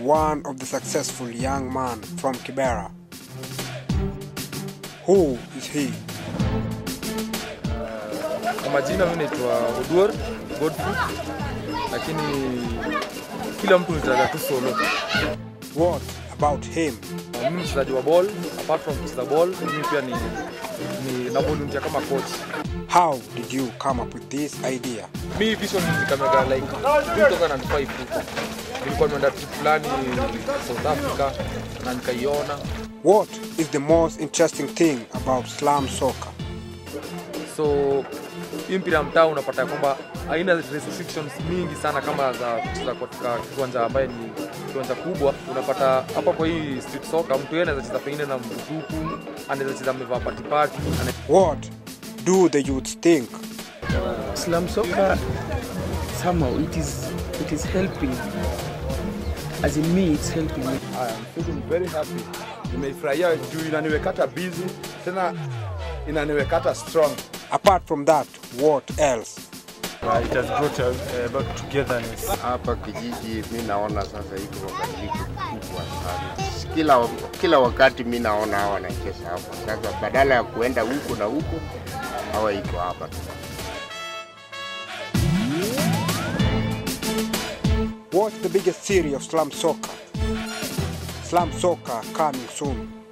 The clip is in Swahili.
one of the successful young man from Kibera. Who is he? Kwa majina mimi naitwa Oduor Godfrey, lakini kila mtu nitaga tu solo. What about him? Uh, Mimi mchezaji wa ball, apart from kucheza ball, mimi pia ni, ni na volunteer kama coach. How did you come up with this idea? Mi vision nikamega like 2005 huko. Nilikuwa nimeenda trip fulani South Africa na nikaiona. What is the most interesting thing about slam soccer? So hii mpira ya mtaa unapata ya kwamba haina restrictions mingi sana kama za kucheza katika kiwanja ambaye ni kiwanja kubwa. Unapata hapa kwa hii street soccer, mtu yeye anaweza cheza pengine na mtupu, anaweza cheza amevaa patipati, ana- What do the youths think? Slam soccer somehow it is it is helping as in me it's helping me I am feeling very happy. Nimeifurahia juu inaniwekata busy tena inaniwekata strong. Apart from that, what else? Uh, it has brought uh, about togetherness. hapa kijiji mi naona sasa iko mabadiliko kubwa sana. Kila, kila wakati mi naona hawa wanacheza hapa sasa, badala ya kuenda huku na huku, hawa iko hapa tu. What's the biggest series of slam soccer? Slam soccer coming soon.